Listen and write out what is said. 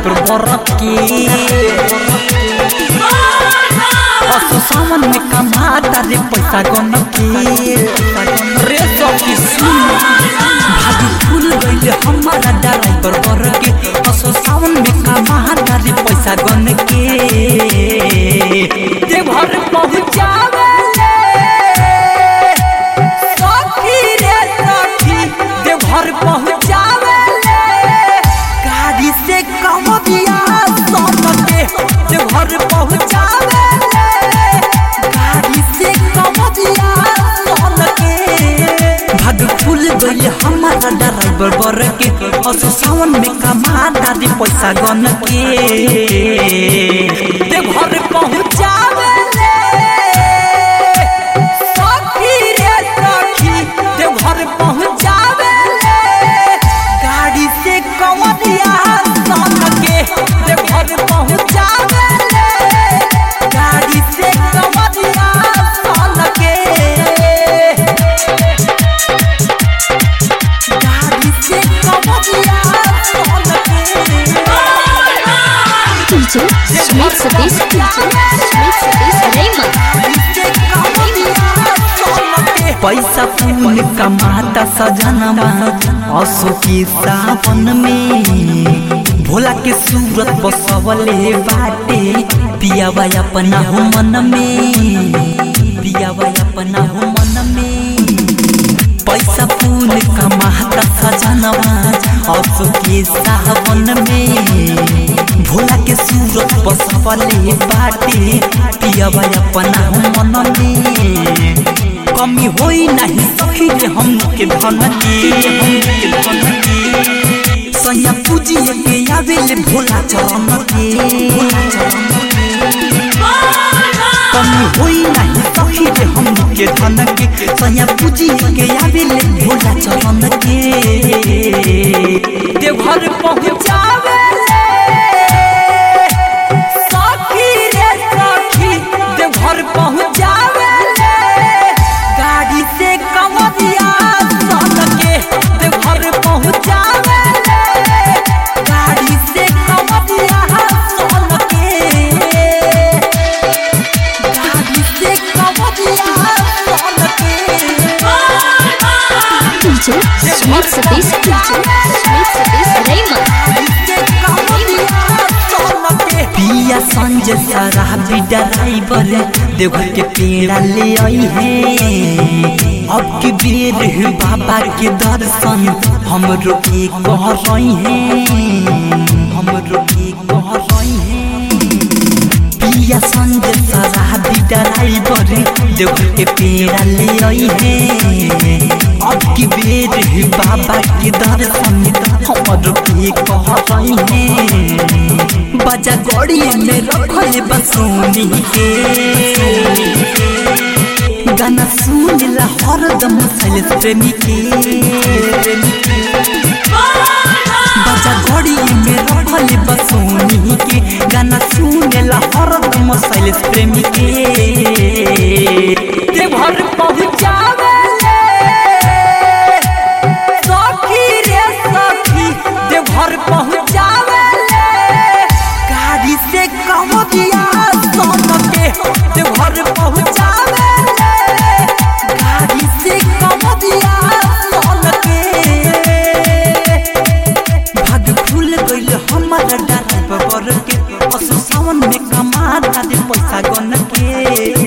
driver बरक के असो सावन में कमाता रे पैसा गन के रे सखी सुन भागी फूल गइले हमारा ड्राइवर बरक के असो सावन में कमाता रे पैसा गन के देवघर पहुँचावे सखी रे सखी देवघर पहुँचावे गाड़ी से कम दिया सोन के देवघर पहुँचावे गाड़ी से कम दिया सोन के भाग फूल गइले हमारा ड्राइवर बर के असो सावन में कमा दादी पैसा गन के देवघर पहुँचावे सखी रे सखी देवघर पहुँचावे गाड़ी से कमरिया सन के देवघर पहुँचावे गाड़ी से कमरिया सन के गाड़ी से कमरिया सन के DJ Sweet Satish Sweet Satish Raymond पैसा फूल कमाता सजनवा असो के सावन में भोला के सूरत बसवले बाटे पियावा अपना हो मन में पियावा अपना हो मन में पैसा फूल कमाता सजनवा असो के सावन में भोला के सूरत बसवले बाटे पियावा अपना हो मन में कमी होई नहीं सखी रे हम के धन के हम के धन के सैया पूजी के आवेले भोला चरण के भोला चरण के कमी होई नहीं सखी रे हम के धन के सैया पूजी के आवेले भोला चरण के देवघर पहुँचावे सखी रे सखी देवघर पहुँचावे गाड़ी से कमरिया सन के देवघर पहुँचावे गाड़ी से कमरिया सन के गाड़ी से कमरिया सन के DJ Sweet Satish Sweet Satish Raymond पिया संजय शराबी ड्राइवर देवघर के पेड़ा ले आई है अब की बेर है बाबा के दर्शन हम रोके कह रही हैं हम रोके कह रही हैं पिया संजय शराबी ड्राइवर देवघर के पेड़ा ले आई है अब की बेर है बाबा के दर्शन हम रोके कह रही हैं बजा गड़ी में रखल बसोनी के गाना सुन ला हरदम सैलेश प्रेमी के बजा गड़ी में रखल बसोनी के गाना सुन ला हरदम सैलेश प्रेमी के देवघर पहुँचावे सखी रे सखी देवघर पहुँचावे गाड़ी से कमरिया सन के देवघर पहुँचावे गाड़ी से कमरिया सन के भाग फूल गइल हमारा डाटा पर के असो सावन में कमा दे पैसा गन के